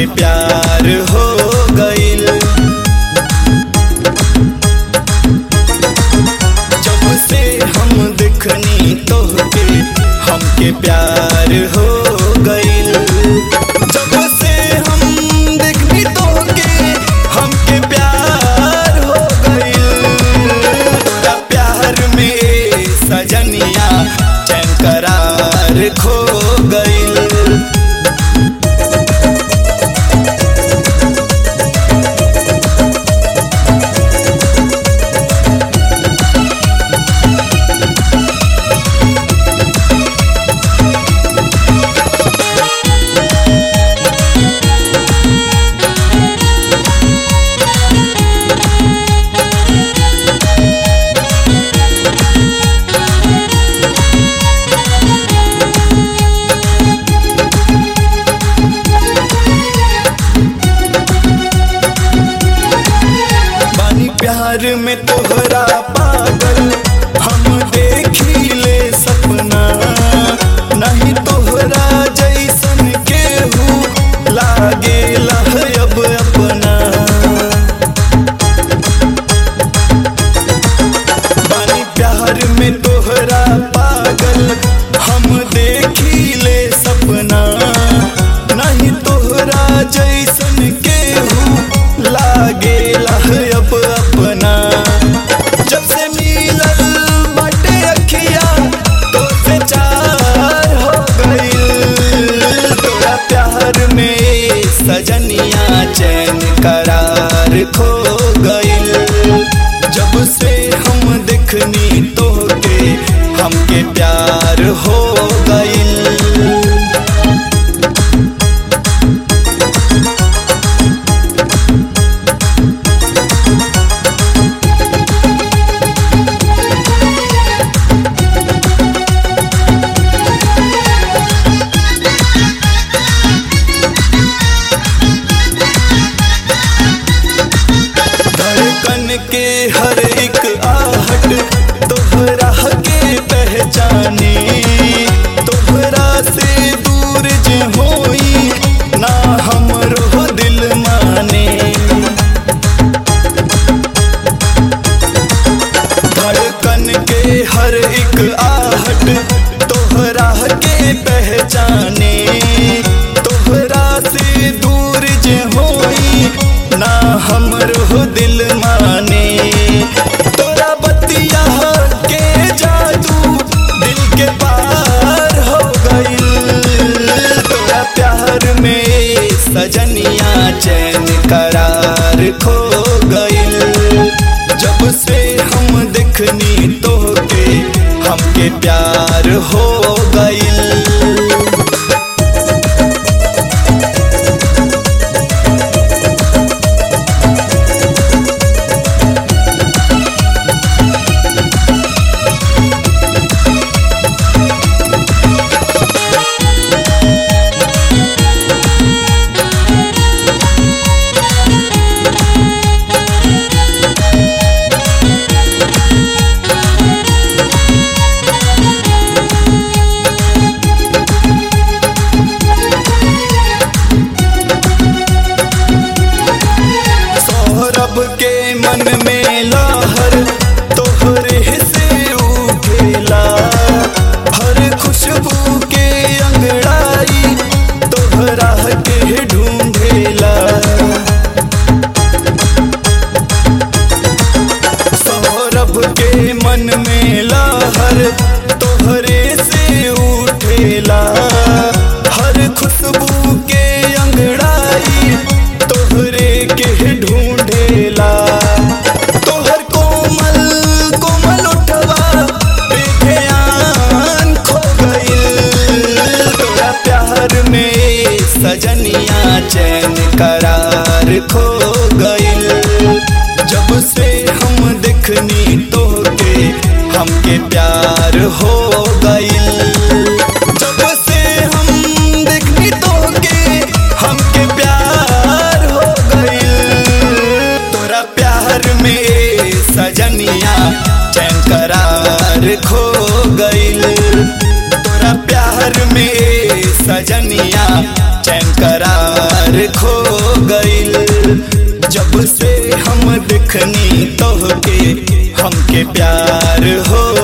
हमके प्यार हो गइल जब से हम देखनी तोहके हमके प्यार हो गइल जब से हम देखनी तोहके हमके प्यार हो गइल तोरा प्यार में सजनिया चैन करार खो गइल बानी प्यार में तोहरा पागल हम देखी ले सपना नहीं तोहरा जैसन केहू लागे अब अपना बानी प्यार में तोहरा पागल हम देखी ले सपना नहीं तोहरा जैसन केहू लागे अब अपना जब से मिलल बाटे अखिया तो से चार हो गइल तोरा प्यार में सजनिया चैन करार खो गइल जब से हम देखनी तोहके हमके प्यार हो गइल धड़कन के हर एक आहट तोहरा के पहचाने तोहरा से दूर जे होई ना हमरो दिल माने धड़कन के हर एक आहट तोहरा के पहचाने तोहरा से दूर जे होई ना हमरो दिल माने तोरा बतिया के जादू दिल के पार हो गइल तोरा प्यार में सजनिया चैन करार खो गइल जब से हम देखनी तोहके हमके प्यार हो गइल सौरभ के मन में लहर तोहरे से उठेला हर खुशबू के अंगड़ाई तोहरा के ढूंढेला सौरभ के मन में लहर तोहरे से उठेला हर खुशबू के अंगड़ाई तोहरे के ढूंढेला तोहर कोमल कोमल उठवा पे ध्यान खो गइल तोरा प्यार में सजनिया चैन करार खो गइल जब से हम देखनी तोहके हमके प्यार हो गइल जब से हम देखनी तोहके हमके प्यार हो गइल तोरा प्यार में सजनिया चैन करार खो गइल तोरा प्यार में सजनिया चैन करार खो हम देखनी तोहके हमके प्यार हो